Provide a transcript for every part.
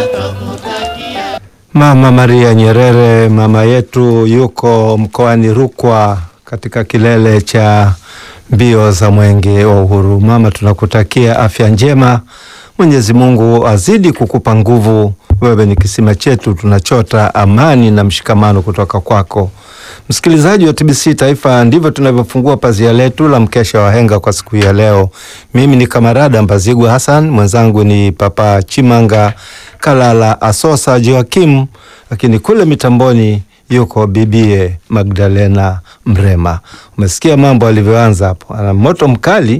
Mama Maria Nyerere, mama yetu, yuko mkoani Rukwa katika kilele cha mbio za mwenge wa uhuru. Mama, tunakutakia afya njema, Mwenyezi Mungu azidi kukupa nguvu. Wewe ni kisima chetu, tunachota amani na mshikamano kutoka kwako. Msikilizaji wa TBC Taifa, ndivyo tunavyofungua pazia letu la mkesha wa henga kwa siku ya leo. Mimi ni Kamarada Mbazigwa Hassan, mwenzangu ni Papa Chimanga Kalala Asosa Joakim, lakini kule mitamboni yuko bibie Magdalena Mrema. Umesikia mambo alivyoanza hapo, ana moto mkali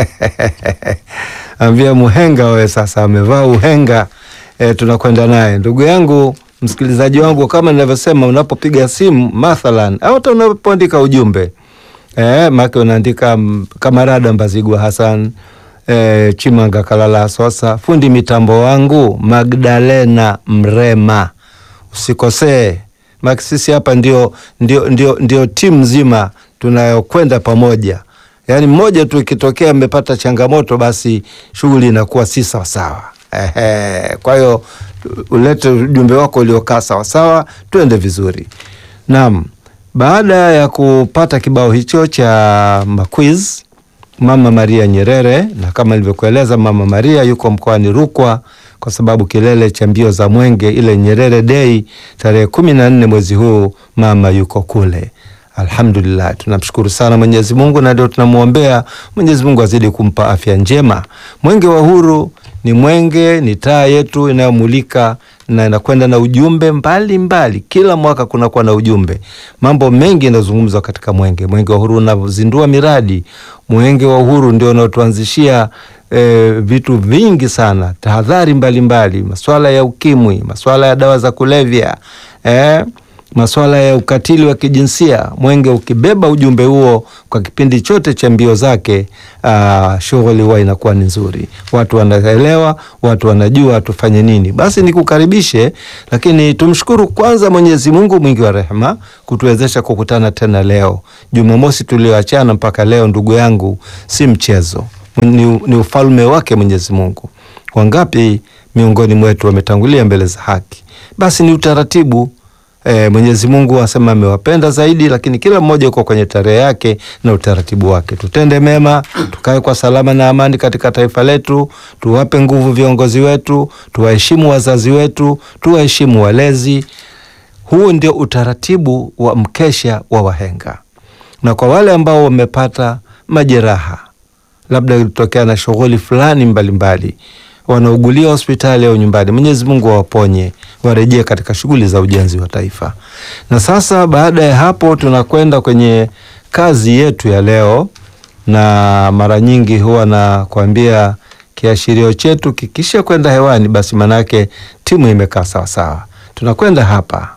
ambia muhenga we, sasa amevaa uhenga e, tunakwenda naye ndugu yangu msikilizaji wangu, kama ninavyosema, unapopiga simu mathalan au hata unapoandika ujumbe e, make unaandika Kamarada Mbazigwa Hassan e, Chimanga Kalala Sosa, fundi mitambo wangu Magdalena Mrema, usikosee maki sisi hapa ndio, ndio, ndio, ndio timu nzima tunayokwenda pamoja. Yaani mmoja tu ikitokea amepata changamoto, basi shughuli inakuwa si sawasawa. Ehe, kwa hiyo ulete ujumbe wako uliokaa sawasawa, tuende vizuri. Naam, baada ya kupata kibao hicho cha maquiz Mama Maria Nyerere, na kama nilivyokueleza, Mama Maria yuko mkoani Rukwa kwa sababu kilele cha mbio za mwenge ile Nyerere Day tarehe kumi na nne mwezi huu, mama yuko kule. Alhamdulillah, tunamshukuru sana Mwenyezi Mungu na ndio tunamwombea Mwenyezi Mungu azidi kumpa afya njema. Mwenge wa Uhuru ni mwenge, ni taa yetu inayomulika na inakwenda na ujumbe mbalimbali mbali. Kila mwaka kunakuwa na ujumbe, mambo mengi yanazungumzwa katika mwenge. Mwenge wa Uhuru unazindua miradi. Mwenge wa Uhuru ndio unaotuanzishia e, vitu vingi sana, tahadhari mbalimbali, maswala ya ukimwi, maswala ya dawa za kulevya e, maswala ya ukatili wa kijinsia. Mwenge ukibeba ujumbe huo kwa kipindi chote cha mbio zake, shughuli huwa inakuwa ni nzuri, watu wanaelewa, watu wanajua tufanye nini. Basi nikukaribishe, lakini tumshukuru kwanza Mwenyezi Mungu mwingi wa rehema kutuwezesha kukutana tena leo Jumamosi tulioachana mpaka leo, ndugu yangu, si mchezo, ni, ni ufalme wake Mwenyezi Mungu. Wangapi miongoni mwetu wametangulia mbele za haki? Basi ni utaratibu E, Mwenyezi Mungu asema amewapenda zaidi, lakini kila mmoja uko kwenye tarehe yake na utaratibu wake. Tutende mema, tukae kwa salama na amani katika taifa letu, tuwape nguvu viongozi wetu, tuwaheshimu wazazi wetu, tuwaheshimu walezi. Huu ndio utaratibu wa mkesha wa wahenga. Na kwa wale ambao wamepata majeraha, labda ilitokea na shughuli fulani mbalimbali wanaugulia hospitali au nyumbani, Mwenyezi Mungu awaponye, warejee katika shughuli za ujenzi wa taifa. Na sasa baada ya hapo tunakwenda kwenye kazi yetu ya leo, na mara nyingi huwa nakwambia kiashirio chetu kikisha kwenda hewani, basi manake timu imekaa sawasawa. Tunakwenda hapa